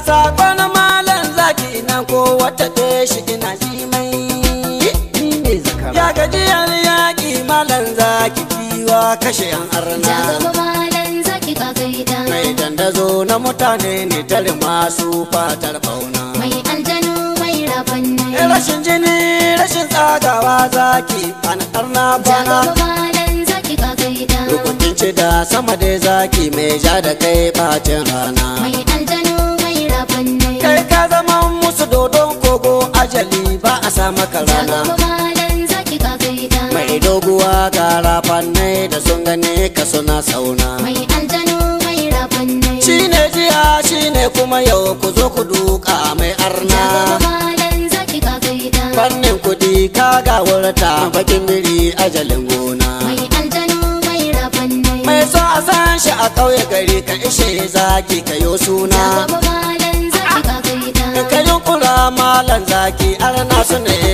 sakon malan zaki nan ko wata shi ina ji mai ni ne zakara ya gajiyar yaƙi malan zaki kiwa kashe yan arna Jagaba malan zaki ka gaida mai dandazo na mutane ne tare masu fatar bauna Mai aljanu mai rafannai rashin jini rashin tsagawa zaki an arna bana Jagaba malan zaki ka gaida rukunin ci da sama dai zaki mai ja da kai bacin rana Mai aljanu mai rafannai kai ka zama musu dodon kogo ajali ba a sa maka rana Jagaba malan zaki ka gaida mai doguwa ga rafannai da sun gane ka suna sauna Mai aljanu mai rafannai shine jiya shine kuma yau ku zo ku duka mai arna Jagaba malan zaki ka gaida fannin kudi ka ga wurta bakin biri ajalin gona Mai aljanu mai rafannai mai so a san shi a ƙauye gari ka ishe zaki ka yo suna Jagaba malan zaki ka gaida ka yunkura malan zaki arna su ne